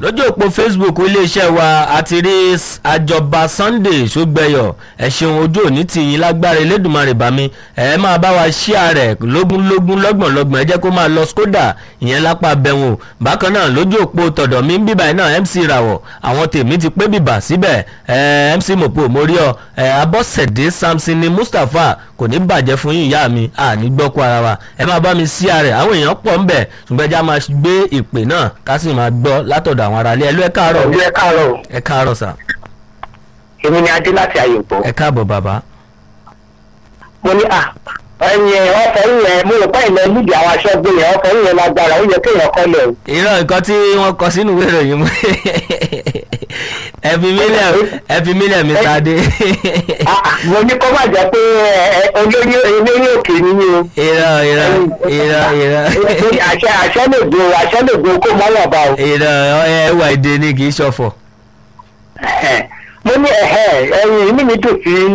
lójú òpó facebook iléeṣẹ́ wa àti rí s- àjọba sunday ṣùgbẹ́yọ̀ ẹ ṣeun ojú òní ti yín lágbára elédùnmarè bá mi ẹ máa bá wa ṣíà rẹ̀ lógúnlógún lọ́gbọ̀nlọ́gbọ̀n ẹ jẹ́ kó máa lọ skoda ìyẹn lápá bẹ̀wò bákan náà lójú òpó tọ̀dọ̀ mi ń bíbá iná mc rawọ̀ àwọn tèmi ti pé bìbà síbẹ̀ ẹ mc mopo mórí ọ ẹ abọ́sẹ̀dé samson ni mustapha kò ní bàjẹ́ fún yín ìyá mi àní gbọ́kú ara wa ẹ máa bá mi ṣíà rẹ̀ àwọn èèyàn pọ̀ ń bẹ̀ ṣùgbọ́n ẹja máa gbé ìpè náà ká sì máa gbọ́ látọ̀dọ̀ àwọn aráalé ẹlú ẹ káàárọ̀ ọ̀gbẹ́ káàárọ̀ o. ẹ káàárọ̀ sà èmi ni adé láti àyèpọ̀. ẹ káàbọ̀ bàbá mo ní à ẹyin ọkọ̀ yẹn mo rò pé ìlẹ̀ nídìí àwọn aṣọ́gbó yẹn ọkọ̀ yẹn lágbára ó yẹ kéèyàn kọ́lẹ̀ o. irọ́ nǹkan tí wọ́n kọ sínú ìwé ìròyìn mú ẹ fi mílẹ̀ ẹ fi mílẹ̀ mr adé Ah, ah, mo ní kó má jẹ́ pé ẹ, ẹ, olórí olórí òkè nínú o. irọ́ irọ́ irọ́ irọ́ àṣẹ àṣẹ lè gbó àṣẹ lè gbó kó mọ́ wọ̀n bá o. irọ́ ẹ wà èdè ni kì í ṣọ̀fọ̀ Ẹ̀hẹ̀. mo ní ẹ̀hẹ̀ ẹyin inú mi dùn sí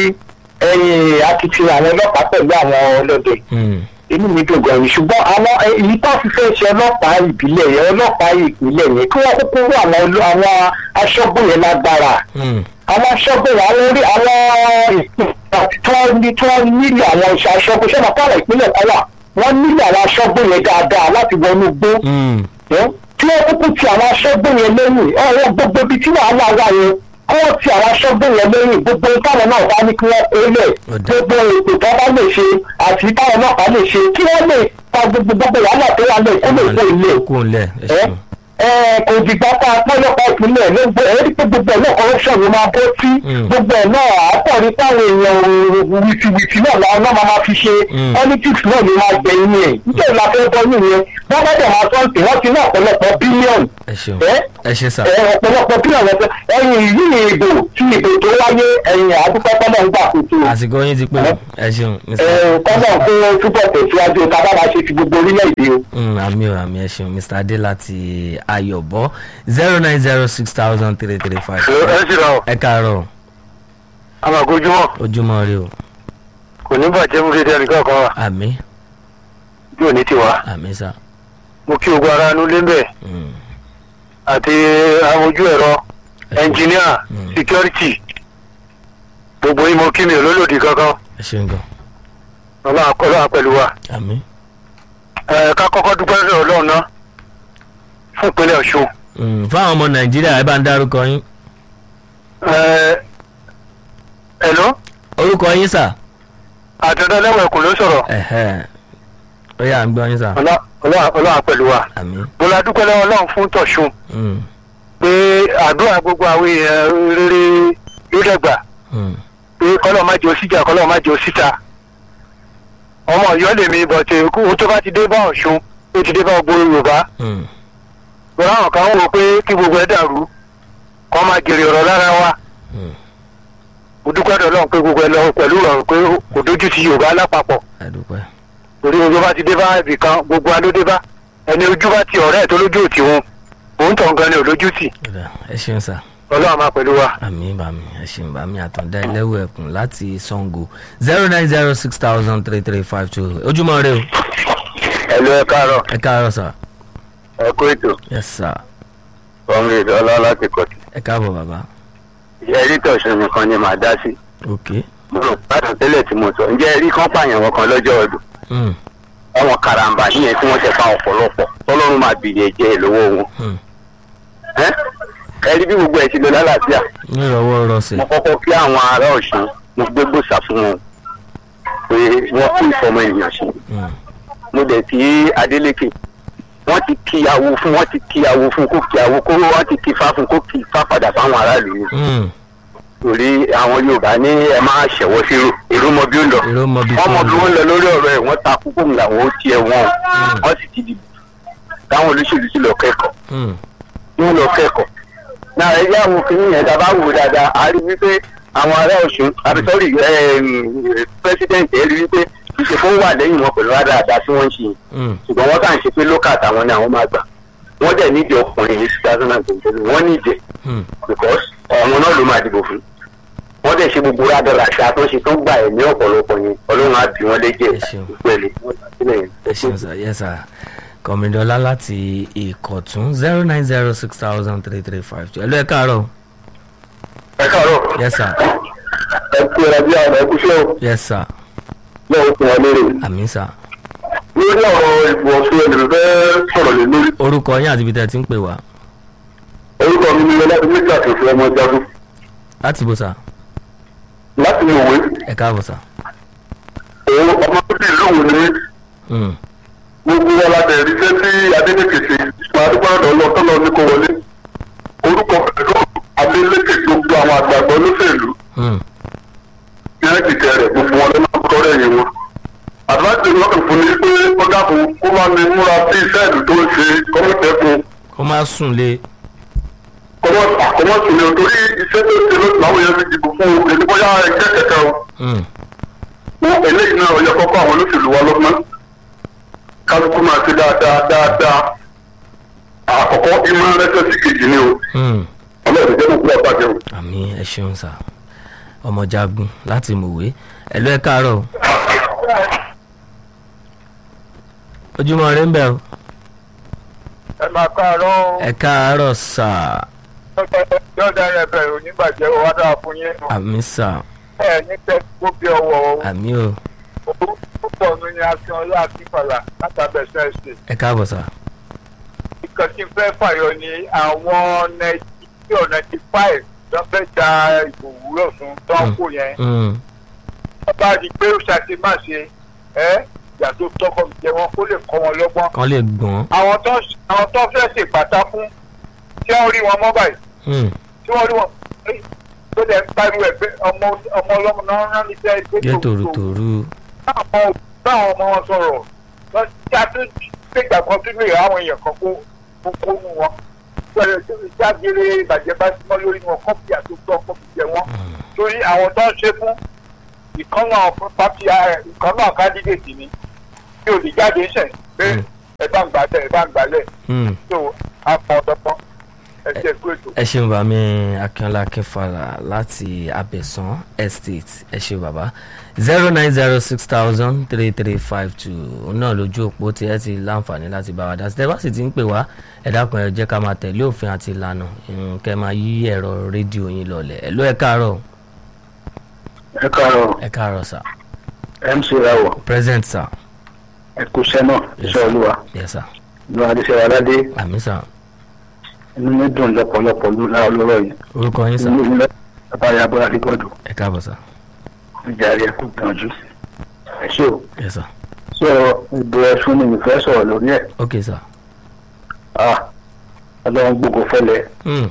ẹyin akitiyan àwọn ọlọ́pàá pẹ̀lú àwọn ọlọ́dẹ. Hmm, inú mi dùn gan-an ni ṣùgbọ́n àwọn èyí tó fi fẹ́ ṣe ọlọ́pàá ìbílẹ̀ yẹn ọlọ́pàá ìpínlẹ̀ yẹn kí wọ́n kúkú rú àwọn olú- àwọn aṣọ́gbó yẹn lágbára hmm, àwọn aṣọ́gbó yẹn àwọn orí àwọn ìpínlẹ̀ tí wọ́n ní tí wọ́n nílò àwọn iṣẹ́ aṣọ́gbó ṣẹ́nà káwọn ìpínlẹ̀ kan wà wọ́n nílò àwọn aṣọ́gbó yẹn dáadáa láti wọnú gbó hmm, ẹ́ tí wọ́n kúkú ti àwọn aṣọ́gbó yẹn lẹ́yìn ọ̀rọ̀ gbogbo ibi tí wàhálà wà yẹn kí wọ́n ti àwọn aṣọ́gbó yẹn lẹ́yìn gbogbo táwọn náà bá ní kí wọ́n pé lẹ̀ Ọ̀dà. gbogbo ètò tó bá lè ṣe àti táwọn náà bá lè ṣe kí wọ́n lè pa gbogbo gbogbo wàhálà tó wà lẹ̀ kó lè kó ilé kú ńlẹ̀ ẹ ẹ ṣeun ẹ kò dìgbà tá a pọ́n lọ́pàá ìpínlẹ̀ ló gbé ẹ rí pé gbogbo ẹ̀ náà corruption ló máa bọ́ sí Mm. gbogbo ẹ̀ náà àpọ̀rí táwọn èèyàn wìtìwìtì náà làwọn náà máa fi ṣe Mm. politics náà ló máa gbẹ̀yìn ẹ̀ nítorí la fẹ́ bọ́ nìyẹn wọ́n bá dẹ̀ máa tọ́ǹtì wọ́n ti ní ọ̀pọ̀lọpọ̀ bílíọ̀nù ẹ ṣeun ẹ ẹ ṣe sà ẹ ọ̀pọ̀lọpọ̀ bílíọ̀nù ọ̀pọ̀ ẹ̀yìn yìí ìbò tí ìbò tó wáyé ẹ̀yìn àdúgbò tọ́lọ̀ ń gbà kótó àsìkò yín ti pé ẹ ṣeun mr ẹ̀ tọ́lọ̀ kó túbọ̀ tẹ̀síwájú ká bá máa ṣe ti gbogbo orílẹ̀-èdè o. Mm, àmì ò àmì ẹ ṣeun mr adé láti ayọ̀bọ zero nine zero six thousand three three five. ẹ sì rà ọ ẹ káàárọ̀ àmàgójúmọ ojúmọ́ rí o kò ní bàjẹ́ mú dédé ẹnìkan kan wà àmì bí òní ti wá àmì sà mo kí ogun ara nulẹ̀ ń bẹ̀ Mm, àti àwọn ojú ẹ̀rọ ẹnjìníà Mm. síkírọ́rìtì gbogbo yín mo kí mi ò lólòdì kankan ẹ ṣeun gan ọlọ́run akọ́lọ́wà pẹ̀lú wa àmì ẹ ká kọ́kọ́ dúpẹ́ lọ́dọ̀ ọlọ́run náà fún ìpínlẹ̀ ọ̀ṣun Mm, fáwọn ọmọ nàìjíríà ẹ bá ń dárúkọ yín ẹ ẹ̀lọ́ orúkọ yín sà àtẹ̀dá lẹ́wọ̀n ẹ̀kún ló sọ̀rọ̀ ẹ̀hẹ́ ó yà ń gbọ́ yín sà Ọlá- ọlọ́run ọlọ́run pẹ̀lú wa àmì mo la dúpẹ́ lọ́wọ́ ọlọ́run fún tọ̀ṣun Mm, pé àdúrà gbogbo àwọn èèyàn rere yóò dẹ̀gbà mm, pé kọ́lọ́ má jẹ́ òsíjà kọ́lọ́ má jẹ́ òsíta ọmọ ọ̀yọ́ lèmi bọ̀tẹ̀ ó tó bá ti dé bá ọ̀ṣun ó ti dé bá gbogbo yorùbá mm, lọ́wọ́ àwọn kan wò pé kí gbogbo ẹ̀ dàrú kọ́ máa jèrè ọ̀rọ̀ lára wa mm. mo dúpẹ́ dọ̀lọ́run pé gbogbo ẹ̀ lọ pẹ̀lú ìrọ̀rùn pé kò dójú ti yorùbá lápapọ̀ àdúpẹ́ torí ojú bá ti dé bá ibì kan gbogbo wa ló dé bá ẹni ojú bá ti ọ̀rẹ́ ẹ̀ tó lójú òtí wọn òun tàn gan ni ò lójú tì ọ̀dà ẹ ṣeun sà ọlọ́run máa pẹ̀lú wa. àmì bàmí ẹ ṣeun bàmí àtọ̀dá ẹlẹ́wọ̀ ẹ̀kún láti sango zero nine zero six thousand three three five two ojúmọ́ rẹ o ẹ̀lú ẹ káàárọ̀ ẹ káàárọ̀ sà ẹ kó ètò yes sà kọ́ńgìrì ọlá láti kọ̀tì ẹ káàbọ̀ bàbá ẹ̀rí tọ̀sán nìkan ni màá dá sí ok mo rò pàtó tẹ́lẹ̀ tí mo sọ ǹjẹ́ ẹ̀rí kan pààyàn wọn kan lọ́jọ́ ọdún mm, àwọn karambà níyẹn tí wọ́n ṣe pa ọ̀pọ̀lọpọ̀ tọ́lọ́run máa bìyẹ jẹ́ lọ́wọ́ wọn. mm. ẹ́ ẹ̀rí bí gbogbo ẹ̀ ti lọ lálàáfíà nírọ̀wọ́ rọsẹ̀ mo kọ́kọ́ kí àwọn ará ọ̀ṣun mo gbé gbòòsà fún wọn pé wọ́n kú ìfọmọ ènìyàn ṣe Mm, mo dẹ̀ kí adeleke wọ́n ti kíyàwó fún wọ́n ti kíyàwó fún kó kíyàwó kó wọ́n ti kí fá fún kó kí fá padà fáwọn aráàlú ni mm. torí àwọn yorùbá ní ẹ máa ṣẹ̀wọ́ sí èrò mọ bí ó lọ èrò mọ bí wọ́n mọ bí tó wọ́n lọ lórí ọ̀rọ̀ ẹ̀ wọ́n ta kúkú làwọn ó tiẹ̀ wọ́n wọ́n sì ti dìbò táwọn olóṣèlú sì lọ kẹ́kọ̀ọ́ Mm, wọ́n lọ kẹ́kọ̀ọ́ náà ẹ yá àwọn kìnìún yẹn dábàá wò dáadáa a rí wípé àwọn ará ọ̀ṣun àbí sọ́rí pẹ́sidẹ̀ntì ẹ rí wípé ṣíṣe fún wà lẹ́yìn wọn pẹ̀lú àdáadáa tí wọ́n ń ṣe yìí mm, ṣùgbọ́n wọ́n kàn ṣe pé lókà táwọn ní àwọn máa gbà wọ́n dẹ̀ nídìí ọkùnrin ní two thousand and twenty wọ́n nídìí mm. because ọ̀hún náà ló máa dìbò fún wọ́n dẹ̀ ṣe gbogbo rádọ́rà àti àtúnṣe tó ń gbà ẹ̀ ní ọ̀pọ̀lọpọ̀ yẹn ọlọ́run á bí wọ́n léjẹ̀ Ẹ ṣeun. ìpẹ́lẹ̀ wọ́n ti sílẹ̀ yẹn. ẹ ṣeun sà yes sà kọ̀mídọ́lá láti ìkọ̀tún zero nine zero six thousand three three five two ẹ ló ẹ káàárọ̀ ẹ káàárọ̀ yes sir ẹ kú ẹ̀rọ bí àwọn ẹ̀kúṣẹ́ o yes sir náà ó fún wa lérè. àmì sir lórí ọ̀rọ̀ ìbò ọ̀ṣun ẹ̀dùn fẹ́ sọ̀rọ̀ lé lórí. orúkọ yín àti ibi tẹ́ ẹ ti ń pè wá orúkọ mi ni ọlọ́dún méjì àtòfin ọmọ jagun láti bó sà láti ní òwe ẹ káàbọ̀ sà òun ọmọ tó bí ìlú òun ni Mm, gbogbo wa la bẹ̀rẹ̀ iṣẹ́ tí adélékè ṣe máa dúpọ́ ọ̀dọ̀ lọ tọ́lọ ní kò wọlé orúkọ pẹ̀lú adélékè gbogbo àwọn àgbààgbà olóṣèlú mm, ní ẹ̀kìtẹ̀ rẹ̀ gbogbo wọn lọ́nà kọ́rẹ́ yìí wọn. àdúrà wọn kò fún mi pé ó dàbò kó máa ní múra sí iṣẹ́ ìlú tó ń ṣe kọ́mọ̀tẹ́kùn kó má sùn lé kọ́mọ̀tì ni torí iṣẹ́ tó ṣe ló làwọn yẹn fi dìbò fún un èdè bóyá ẹgbẹ́ kẹ̀kẹ́ o. Mm, wọn eléyìí náà yẹ kọ́kọ́ àwọn olóṣèlú wa lọ́gbọ́n kálukú máa ṣe dáadáa dáadáa àkọ́kọ́ ìmọ̀ rẹ́sẹ̀ sí kejì ni o mm. ọlọ́run jẹ́ kókó àbájẹ́ o. àmì ẹ ṣeun sà ọmọ jagun láti mòwe ẹ ló ẹ káàárọ̀ ojúmọ́ rẹ ń bẹ̀ o ẹ máa káàárọ̀ ẹ káàárọ̀ sà yọ̀ọ̀dà rẹ̀ bẹ̀rẹ̀ onígbàjẹ́ wa dáa fún yín àmì sà ẹ ní tẹ́kọ̀ bí ọwọ́ àmì o púpọ̀ mi ni akínọlá akínfàlà látàbẹ̀sẹ̀ ṣe ẹ káàbọ̀ sà nǹkan tí n fẹ́ fàyọ ni àwọn ninety or ninety five tó fẹ́ da ìbò wúrọ̀ fún tọ́ǹkù yẹn Mm, wọ́n bá rí i pé ó ṣàti má ṣe ẹ́ yàtọ̀ tọkọ jẹ wọn kó lè kọ́ wọn lọ́gbọ́n kán lè gbọ́n àwọn tó àwọn tó fẹ́ ṣèpàtà fún tí wọ́n rí wọn mọ́ báyìí Mm, tí wọ́n rí wọn tó lẹ̀ ń pariwo ẹ̀ pé ọmọ ọmọ ọlọ́mọ náà rán ní sẹ́ pé yé tòrútòrú báwọn báwọn ọmọ wọn sọ̀rọ̀ lọ sí àtúntò gbégbà kan tó lè àwọn èèyàn kan kó kó kó nu wọn pẹ̀lú jágere ìbàjẹ́ bá sí mọ́ lórí wọn kọ́pì àtúntò kọ́pì jẹ wọn torí àwọn tó ń ṣe fún ìkànnà pàtì ìkànnà kandidate ni tí ò lè jáde ń sẹ̀ pé Mm. ẹ bá ń gbàlẹ̀ ẹ bá ń gbàlẹ̀ Mm. tó a pọn ọdọpọn ẹ ṣe kú ètò. ẹ ṣeun bàmí akínọlá akínfàlà láti abẹ̀sán estate ẹ ṣeun bàbá zero nine zero six thousand three three five two náà lójú òpó tí ẹ ti láǹfààní láti bá wa dá sí tẹ́lá sì ti ń pè wá ẹ dákun ẹ jẹ́ ká máa tẹ̀lé òfin àti ìlànà ìrùn kẹ́ máa yí ẹ̀rọ rédíò yín lọlẹ̀ ẹ ló ẹ káàárọ̀ ẹ káàárọ̀ ẹ káàárọ̀ sà mc rawọ present sà ẹ kú iṣẹ́ náà iṣẹ́ olúwa yes sà ìlú adéṣẹ́ aládé àmì sà inú mi dùn lọ́pọ̀lọpọ̀ lọ́rọ̀ yìí orúkọ yín sà inú mi bàbá ya bọ́lá dígbọ́dọ̀ ẹ káàbọ̀ sà ìjà rẹ̀ kú gbìyànjú ẹ ṣé o yes sà sọ ìbò ẹ̀sùn ni mi fẹ́ sọ̀rọ̀ lórí ẹ̀ ok sà ah ọlọ́run gbogbo fẹ́lẹ̀ Mm,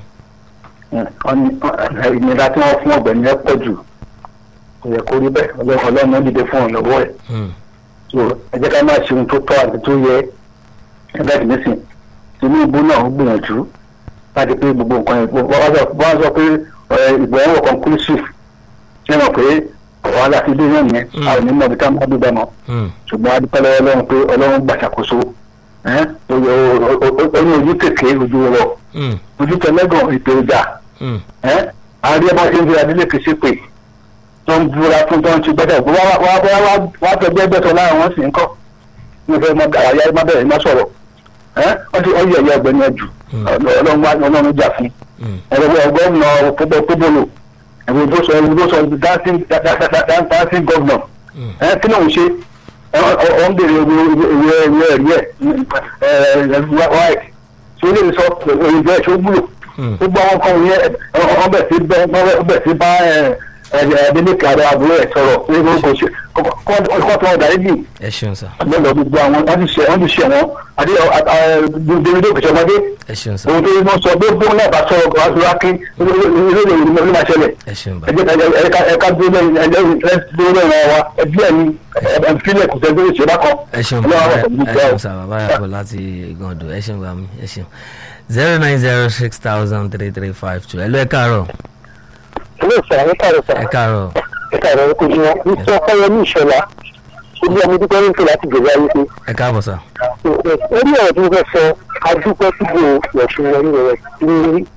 ìnira tí wọ́n fún ọ̀gbẹ́ni ẹ̀ pọ̀ jù kò yẹ kó rí bẹ́ẹ̀ ọlọ́run ọlọ́run ó dìde fún ọ lọ́wọ́ ẹ̀ mm, so ẹ jẹ́ ká máa ṣe ohun tó tọ́ àti tó yẹ ẹgbẹ́ tí nísìn tinubu náà ń gbìyànjú láti pé gbogbo nǹkan yẹn wọ́n sọ wọ́n sọ pé ẹ, ìbò ẹ̀wọ̀n conclusive ṣé mọ̀ pé wàhálà ti dé náà nìyẹn Mm. àwọn onímọ̀ ibi tá a máa dúdà mọ́ mm, ṣùgbọ́n a dúpẹ́ lọ́wọ́ ọlọ́run pé ọlọ́run gbàṣàkóso ẹ́ ó ní ojú kékeré ojú rọ mm, ojú tẹlẹ́gàn ètò ìjà mm. ẹ́ àárí ẹbá ṣe ń fi adílé ṣe pé tó ń búra fún tó ń ti gbẹ́dẹ̀ wá wá wá wá wá tẹgbẹ́ gbẹ́tọ̀ láàrin wọn sì ń kọ́ ní fẹ́ mọ́ àyà má bẹ̀rẹ̀ má sọ̀rọ̀ ẹ́ wọ́n ti ọyẹ ẹ̀yẹ ọgbẹ́ni ẹ̀jù Mm. ọlọ́run wá ọlọ́run jà fún Mm. ẹ̀rọ ọgọ́rùn-ún ọ̀pọ̀pọ̀ pébòlò ẹ̀rọ tó sọ ẹ̀rọ tó sọ dancing dancing governor Mm. ẹ̀ kí ló ń ṣe ọ̀ ń bèrè ìwé ìwé ìwé ẹ̀rí ẹ̀ ẹ̀ white tí ó lè sọ òyìnbó ẹ̀ tó gbúlò Mm. gbogbo àwọn kan yẹn wọ́n bẹ̀ sí bẹ́ wọ́n bẹ̀ sí bá ẹ̀ẹ́dẹ́gbẹ̀kẹ́ àrẹ àbúrò ẹ̀ sọ̀rọ̀ pé kò ṣe kọ́ tó ọ̀dà yìí ẹ ṣeun sà lọ́lọ́ gbogbo àwọn wọ́n ti ṣe wọ́n ti ṣe wọ́n àti davido kìí ṣọmọdé ẹ ṣeun sà ohun tó yẹ wọ́n sọ pé bóun náà bá sọ̀rọ̀ kò wá sí wákí ilé ìwé ló máa ṣẹlẹ̀ ẹ ṣeun ẹ bàbá jẹ́ ẹ̀ka ẹ̀ka dúró lẹ́yìn ẹ̀jẹ̀ dúró lẹ́yìn wa ẹbí ẹ̀ ní ẹ̀fílẹ̀ kò sẹ́gbẹ́ ìṣẹ́ bá kọ́ ẹ ṣeun ọlọ́run bàbá àwọn ọ̀sẹ̀ ẹ ṣeun sà bàbá yàgò láti gàndò ẹ ṣeun bàmí ẹ ṣeun zero nine zero six thousand three three five two ẹ ló ẹ káàárọ̀ ilé ìsọ̀rọ̀ nípa rẹ̀ sọ̀rọ̀ ẹ káàárọ̀ nípa rẹ̀ kò ní wọn ní tí ọkọ yẹn ní ìṣọ̀lá ilé ọmọ dúpẹ́ ní ìfẹ́ láti gbèrè ayé pé ẹ káàbọ̀ sà orí ọ̀rọ̀ tí mo fẹ́ sọ adúpẹ́ síbi ìyọ̀sùn wọn ní rẹ̀ ní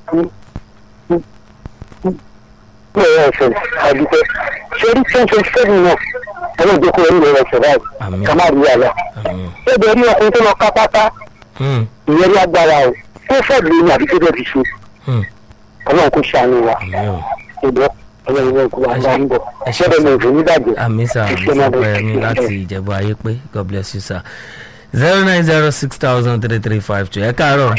ní ọ̀rọ̀ ẹ̀fẹ̀ adúpẹ́ sórí ten twenty seven náà ẹ̀rọ ìjókòó ẹ̀rí rẹ̀ ṣẹ̀ báyìí Àmín. ká má rí àlá àmín ẹ̀bẹ̀ rí ọkùnrin tó lọ ká pátá Hmm, ìyẹn lágbára o kó fẹ́ẹ̀ lóyún àbí tó bẹ́ẹ̀ fi ṣe hmm. ọlọ́run kò ṣàánú wa àmì o ṣùgbọ́n ọlọ́run náà kó wa bá ń bọ̀ ẹ ṣe ṣẹ́bẹ̀ mi ò fi ní bàjẹ́ àmì sà Iṣẹ́ máa bọ̀. àmì láti ìjẹ̀bú ayé pé god bless you sir zero nine zero six thousand three three five two ẹ káàárọ̀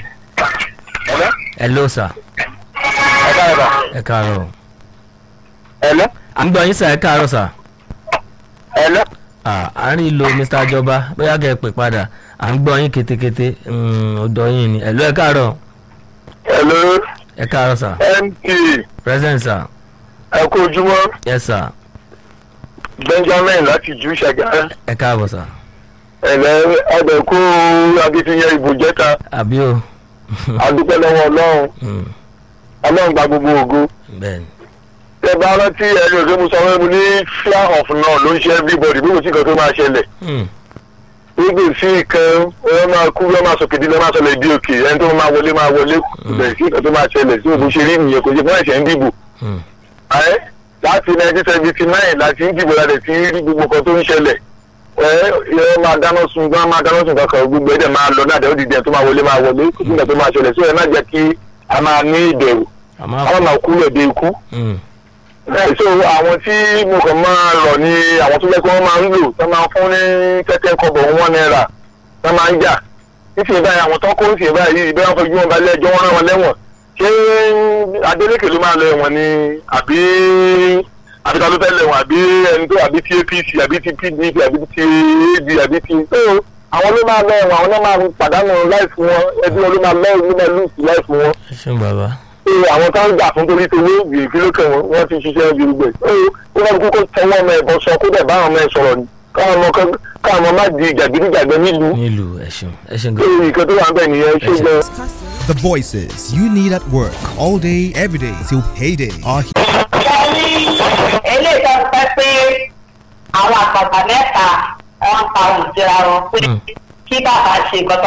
hello sir ẹ káàárọ̀ ẹ káàárọ̀ ẹ̀lọ́ à ń gbọ́ yín sà ẹ káàárọ̀ sà ẹ̀lọ́ Ah, à ń rí lo mr ajọba bóyá kẹ́ ẹ pè padà à ń gbọ́ yín ketekete Mm, ọ̀dọ̀ yín ni hello ẹ káàárọ̀ ẹ̀lọ́ ẹ káàárọ̀ sà mt present sir ẹ kú ojúmọ́ yes sir benjamin láti jù ṣàgá ẹ káàbọ̀ sà ẹ̀lẹ́ ẹ̀dẹ̀kú akitiyan ìbò jẹ́ta àbí o adúpẹ́ lọ́wọ́ ọlọ́run Mm, ọlọ́run gba gbogbo ògo bẹ́ẹ̀ni ẹ bá rántí ẹni òkè mo sọ fún mi ní fear of now ló ń ṣe everybody bí kò sí nǹkan tó máa ṣẹlẹ̀ Mm, nígbè sí ìkan ẹ máa kú ẹ máa sọ kìdí ẹ máa sọ lẹ́ẹ̀dí òkè ẹni tó máa wọlé máa wọlé bẹ̀rẹ̀ sí nǹkan tó máa ṣẹlẹ̀ sí òbí ṣe rí nìyẹn kò ṣe fún ẹ̀ṣẹ̀ ń dìbò mm, ẹ láti nineteen seventy nine láti ń dìbò láti ti rí gbogbo nǹkan tó ń ṣẹlẹ̀ ẹ ẹ máa dáná sun gbọ́n máa dáná sun kankan gbogbo ẹ̀dẹ̀ máa lọ náà dẹ́wọ́dì dẹ́n tó máa wọlé máa wọlé kò sí nǹkan tó máa ṣẹlẹ̀ sí ẹ má jẹ́ kí a máa ní ìbẹ̀rù àmọ́ àwọn máa kú lẹ̀ dé ikú Mm, ẹ so àwọn tí mo kàn máa rọ̀ ni àwọn tó jẹ́ pé wọ́n máa ń lò tó máa fún ní tẹ́tẹ́ kọ́bọ̀ wọn náírà tó máa ń jà nísìnyí báyìí àwọn tó ń kó nísìnyí báyìí ìbẹ́ wọn fojú wọn balẹ̀ ẹjọ́ wọn rán wọn lẹ́wọ̀n ṣé Adeleke ló máa lọ ẹ̀wọ̀n ni àbí àbí ta ló fẹ́ lẹ̀wọ̀n àbí ẹni tó àbí ti APC àbí ti PDP àbí ti AD àbí ti so àwọn ló máa lọ ẹ̀wọ̀n àwọn náà máa pàdánù láìfù wọn ẹbí wọn ló máa lọ ló máa lùsì láìfù wọn ẹ ṣeun bàbá pé àwọn tó ń gbà fún torí towó gbèrè kí ló kẹwọn wọn ti ṣiṣẹ́ bí gbẹ. ó wọ́n kókó tọwọ́ ọmọ ẹ̀bọ sọ kó dẹ̀ bá àwọn ọmọ ẹ̀ sọ̀rọ̀ ni káwọn ọmọ kan káwọn ọmọ má di jàgídíjàgbẹ́ nílùú. nílùú ẹ ṣeun ẹ ṣeun pé gan nǹkan tó wà ń bẹ̀ nìyẹn ṣé gan. The voices you need at work all day, every day till payday are here. eléyìí tó ń pẹ́ pé àwọn àgbàgbà mẹ́ta wọ́n ń pa òun síra wọn pé Mm. kí bàbá ṣe nǹkan tó